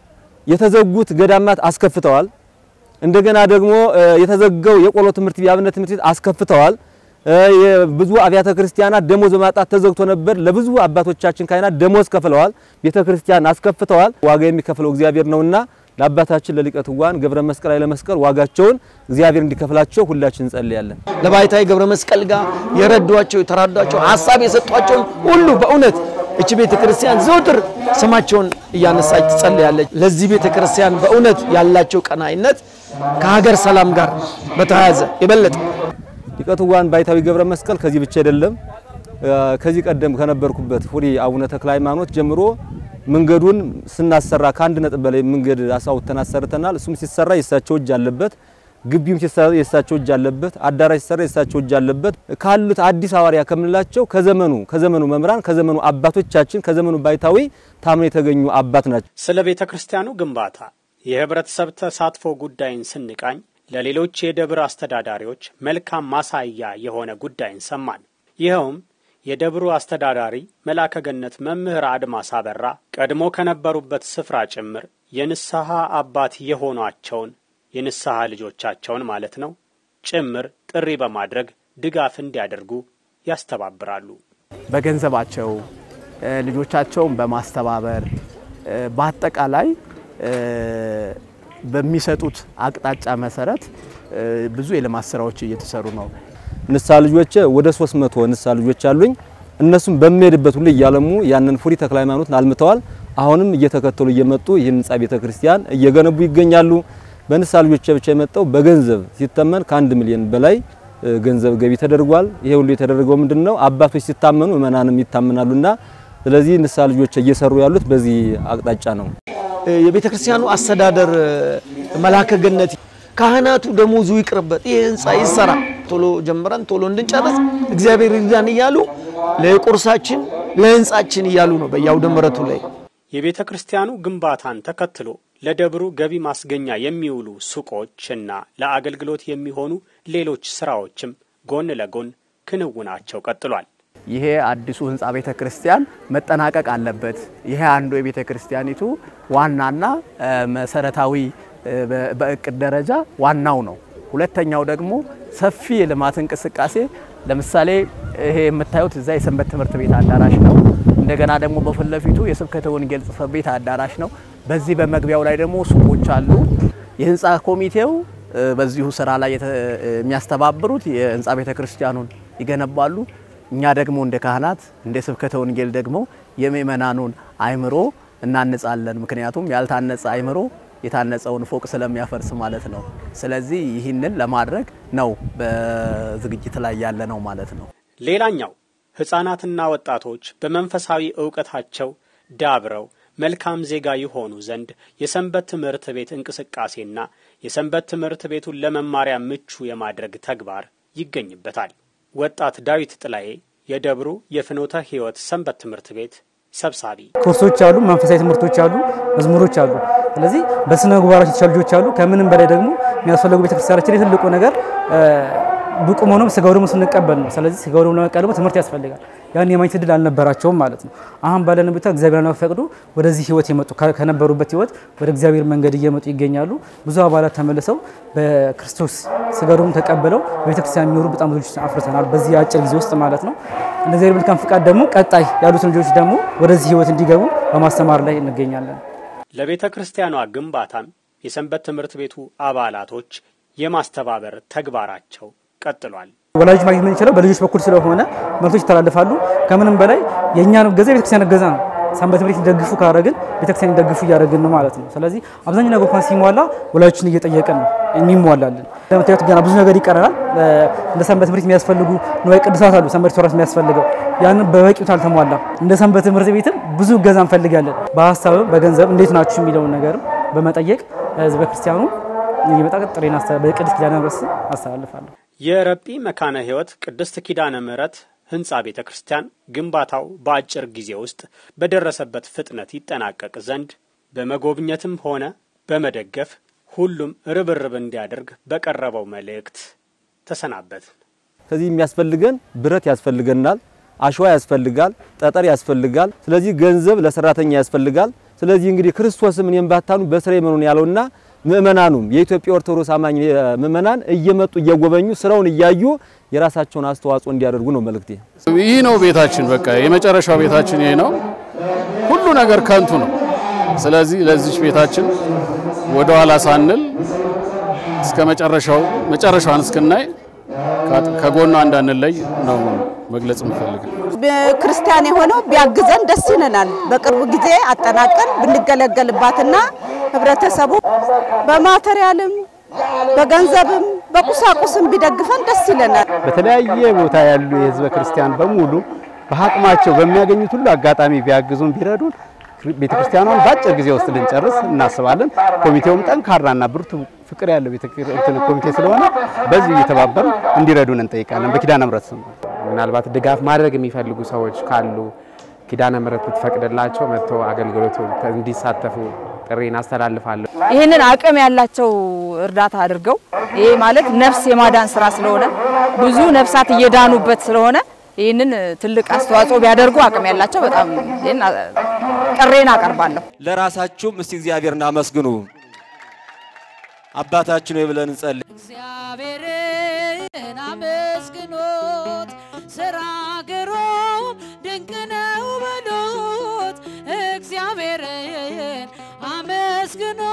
የተዘጉት ገዳማት አስከፍተዋል። እንደገና ደግሞ የተዘጋው የቆሎ ትምህርት ቤት የአብነት ትምህርት ቤት አስከፍተዋል። ብዙ አብያተ ክርስቲያናት ደሞዝ በማጣት ተዘግቶ ነበር። ለብዙ አባቶቻችን ካህናት ደሞዝ ከፍለዋል። ቤተ ክርስቲያን አስከፍተዋል። ዋጋ የሚከፍለው እግዚአብሔር ነውና ለአባታችን ለሊቀ ትጉሃን ገብረ መስቀል ኃይለ መስቀል ዋጋቸውን እግዚአብሔር እንዲከፍላቸው ሁላችን እንጸልያለን። ለባይታዊ ገብረ መስቀል ጋር የረዷቸው የተራዷቸው ሀሳብ የሰጧቸውን ሁሉ በእውነት እቺ ቤተ ክርስቲያን ዘውትር ስማቸውን እያነሳች ትጸልያለች። ለዚህ ቤተ ክርስቲያን በእውነት ያላቸው ቀናይነት ከሀገር ሰላም ጋር በተያያዘ የበለጠ ሊቀ ትጉሃን ባይታዊ ገብረ መስቀል ከዚህ ብቻ አይደለም። ከዚህ ቀደም ከነበርኩበት ፉሪ አቡነ ተክለ ሃይማኖት ጀምሮ መንገዱን ስናሰራ ከአንድ ነጥብ በላይ መንገድ አሳውተን አሰርተናል። እሱም ሲሰራ የእሳቸው እጅ አለበት። ግቢውም ሲሰራ የእሳቸው እጅ አለበት። አዳራሽ ሲሰራ የእሳቸው እጅ አለበት። ካሉት አዲስ ሐዋርያ ከምንላቸው ከዘመኑ ከዘመኑ መምህራን ከዘመኑ አባቶቻችን ከዘመኑ ባይታዊ ታምነው የተገኙ አባት ናቸው። ስለ ቤተ ክርስቲያኑ ግንባታ የህብረተሰብ ተሳትፎ ጉዳይን ስንቃኝ ለሌሎች የደብር አስተዳዳሪዎች መልካም ማሳያ የሆነ ጉዳይን ሰማን። ይኸውም የደብሩ አስተዳዳሪ መልአከ ገነት መምህር አድማስ አበራ ቀድሞ ከነበሩበት ስፍራ ጭምር የንስሐ አባት የሆኗቸውን የንስሐ ልጆቻቸውን ማለት ነው ጭምር ጥሪ በማድረግ ድጋፍ እንዲያደርጉ ያስተባብራሉ። በገንዘባቸው ልጆቻቸውን በማስተባበር በአጠቃላይ በሚሰጡት አቅጣጫ መሰረት ብዙ የልማት ስራዎች እየተሰሩ ነው። ንስሐ ልጆች ወደ 300 ንስሐ ልጆች አሉኝ። እነሱም በሚሄድበት ሁሉ እያለሙ ያንን ፉሪ ተክለ ሃይማኖትን አልምተዋል። አሁንም እየተከተሉ እየመጡ ይህን ህንጻ ቤተ ክርስቲያን እየገነቡ ይገኛሉ። በንስሐ ልጆች ብቻ የመጣው በገንዘብ ሲተመን ከአንድ ሚሊዮን በላይ ገንዘብ ገቢ ተደርጓል። ይሄ ሁሉ የተደረገው ምንድነው? አባቶች ሲታመኑ ምእመናንም ይታመናሉና ስለዚህ ንስሐ ልጆች እየሰሩ ያሉት በዚህ አቅጣጫ ነው። የቤተ ክርስቲያኑ አስተዳደር መልአከ ገነት ካህናቱ ደሞዙ ይቅርበት፣ ይህ ህንፃ ይሰራ፣ ቶሎ ጀምረን ቶሎ እንድንጨርስ እግዚአብሔር ይርዳን እያሉ ለቁርሳችን ለህንፃችን እያሉ ነው በየአውደ ምሕረቱ ላይ የቤተ ክርስቲያኑ ግንባታን ተከትሎ ለደብሩ ገቢ ማስገኛ የሚውሉ ሱቆችና ለአገልግሎት የሚሆኑ ሌሎች ስራዎችም ጎን ለጎን ክንውናቸው ቀጥሏል። ይሄ አዲሱ ህንፃ ቤተ ክርስቲያን መጠናቀቅ አለበት። ይሄ አንዱ የቤተ ክርስቲያኒቱ ዋናና መሰረታዊ በእቅድ ደረጃ ዋናው ነው። ሁለተኛው ደግሞ ሰፊ የልማት እንቅስቃሴ ለምሳሌ ይሄ የምታዩት እዛ የሰንበት ትምህርት ቤት አዳራሽ ነው። እንደገና ደግሞ በፊት ለፊቱ የስብከተ ወንጌል ጽሕፈት ቤት አዳራሽ ነው። በዚህ በመግቢያው ላይ ደግሞ ሱቆች አሉ። የህንፃ ኮሚቴው በዚሁ ስራ ላይ የሚያስተባብሩት የህንፃ ቤተ ክርስቲያኑን ይገነባሉ። እኛ ደግሞ እንደ ካህናት እንደ ስብከተ ወንጌል ደግሞ የምእመናኑን አይምሮ እናንጻለን። ምክንያቱም ያልታነጸ አይምሮ የታነጸውን ፎቅ ስለሚያፈርስ ማለት ነው። ስለዚህ ይህንን ለማድረግ ነው በዝግጅት ላይ ያለ ነው ማለት ነው። ሌላኛው ሕፃናትና ወጣቶች በመንፈሳዊ እውቀታቸው ዳብረው መልካም ዜጋ የሆኑ ዘንድ የሰንበት ትምህርት ቤት እንቅስቃሴና የሰንበት ትምህርት ቤቱን ለመማሪያ ምቹ የማድረግ ተግባር ይገኝበታል። ወጣት ዳዊት ጥላዬ የደብሩ የፍኖተ ሕይወት ሰንበት ትምህርት ቤት ሰብሳቢ፣ ኮርሶች አሉ፣ መንፈሳዊ ትምህርቶች አሉ፣ መዝሙሮች አሉ። ስለዚህ በስነ ምግባራቸው የተሻሉ ልጆች አሉ። ከምንም በላይ ደግሞ የሚያስፈልጉ ቤተክርስቲያናችን የትልቁ ነገር ብቁ መሆኑም ስጋው ደግሞ ስንቀበል ነው። ስለዚህ ስጋው ደግሞ ለመቀበል ደግሞ ትምህርት ያስፈልጋል። ያን የማግኘት እድል አልነበራቸውም ማለት ነው። አሁን ባለን ቦታ እግዚአብሔር ለመፈቅዱ ወደዚህ ህይወት የመጡ ከነበሩበት ህይወት ወደ እግዚአብሔር መንገድ እየመጡ ይገኛሉ። ብዙ አባላት ተመልሰው በክርስቶስ ስጋው ደግሞ ተቀብለው በቤተክርስቲያን የሚኖሩ በጣም ብዙ ልጆች አፍርተናል በዚህ አጭር ጊዜ ውስጥ ማለት ነው። እንደ እግዚአብሔር መልካም ፍቃድ ደግሞ ቀጣይ ያሉትን ልጆች ደግሞ ወደዚህ ህይወት እንዲገቡ በማስተማር ላይ እንገኛለን። ለቤተ ክርስቲያኗ ግንባታም የሰንበት ትምህርት ቤቱ አባላቶች የማስተባበር ተግባራቸው ቀጥሏል። ወላጆች ማግኘት የምንችለው በልጆች በኩል ስለሆነ መልእክቶች ይተላልፋሉ። ከምንም በላይ የእኛን ገዛ የቤተክርስቲያን ገዛ ነው። ሰንበት ትምህርት እንዲደግፉ ካደረግን ቤተክርስቲያን እንዲደግፉ እያደረግን ነው ማለት ነው። ስለዚህ አብዛኛው ነገር እንኳን ሲሟላ ወላጆችን እየጠየቅን ነው የሚሟላልን። ለምታዩት ገና ብዙ ነገር ይቀረናል። እንደ ሰንበት ትምህርት የሚያስፈልጉ ንዋየ ቅዱሳት አሉ። ሰንበት ተወራት የሚያስፈልገው ያንን በበቂ አልተሟላም። እንደ ሰንበት ትምህርት ቤትም ብዙ እገዛ እንፈልጋለን። በሀሳብም በገንዘብ እንዴት ናችሁ የሚለውን ነገርም በመጠየቅ ህዝበ ክርስቲያኑ የሚመጣ ጥሬን በቅድስት ኪዳነ ምሕረት አስተላልፋለሁ። የረጲ መካነ ሕይወት ቅድስት ኪዳነ ምሕረት ህንፃ ቤተ ክርስቲያን ግንባታው በአጭር ጊዜ ውስጥ በደረሰበት ፍጥነት ይጠናቀቅ ዘንድ በመጎብኘትም ሆነ በመደገፍ ሁሉም ርብርብ እንዲያደርግ በቀረበው መልእክት ተሰናበትን። ከዚህ የሚያስፈልገን ብረት ያስፈልገናል፣ አሸዋ ያስፈልጋል፣ ጠጠር ያስፈልጋል። ስለዚህ ገንዘብ ለሰራተኛ ያስፈልጋል። ስለዚህ እንግዲህ ክርስቶስም እኔም ባታኑ በስሬ መኑን ያለውና ምእመናኑም የኢትዮጵያ ኦርቶዶክስ አማኝ ምእመናን እየመጡ እየጎበኙ ስራውን እያዩ የራሳቸውን አስተዋጽኦ እንዲያደርጉ ነው መልእክቴ። ይህ ነው ቤታችን፣ በቃ የመጨረሻው ቤታችን ይሄ ነው። ሁሉ ነገር ከንቱ ነው። ስለዚህ ለዚች ቤታችን ወደ ኋላ ሳንል እስከ መጨረሻው መጨረሻዋን እስክናይ ከጎኗ እንዳንለይ ነው መግለጽ የምፈልገው። ክርስቲያን የሆነው ቢያግዘን ደስ ይለናል። በቅርብ ጊዜ አጠናቀን ብንገለገልባትና ህብረተሰቡ በማቴሪያልም በገንዘብም በቁሳቁስም ቢደግፈን ደስ ይለናል። በተለያየ ቦታ ያሉ የህዝበ ክርስቲያን በሙሉ በአቅማቸው በሚያገኙት ሁሉ አጋጣሚ ቢያግዙን ቢረዱን ቤተክርስቲያኗን በአጭር ጊዜ ውስጥ ልንጨርስ እናስባለን። ኮሚቴውም ጠንካራና ብርቱ ፍቅር ያለው ቤተክርስቲያን ኮሚቴ ስለሆነ በዚህ እየተባበሩ እንዲረዱን እንጠይቃለን። በኪዳነ ምሕረት ስም ምናልባት ድጋፍ ማድረግ የሚፈልጉ ሰዎች ካሉ ኪዳነ ምሕረት ብትፈቅድላቸው መጥተው አገልግሎቱ እንዲሳተፉ ጥሪን አስተላልፋለሁ። ይህንን አቅም ያላቸው እርዳታ አድርገው ይሄ ማለት ነፍስ የማዳን ስራ ስለሆነ ብዙ ነፍሳት እየዳኑበት ስለሆነ ይህንን ትልቅ አስተዋጽኦ ቢያደርጉ አቅም ያላቸው በጣም ይህን ጥሬን አቀርባለሁ። ለራሳችሁም እስቲ እግዚአብሔርን አመስግኑ። አባታችን ሆይ ብለን እንጸልይ። እግዚአብሔርን አመስግኖት ስራ ግሩም ድንቅ ነው በሉት። እግዚአብሔርን አመስግኖ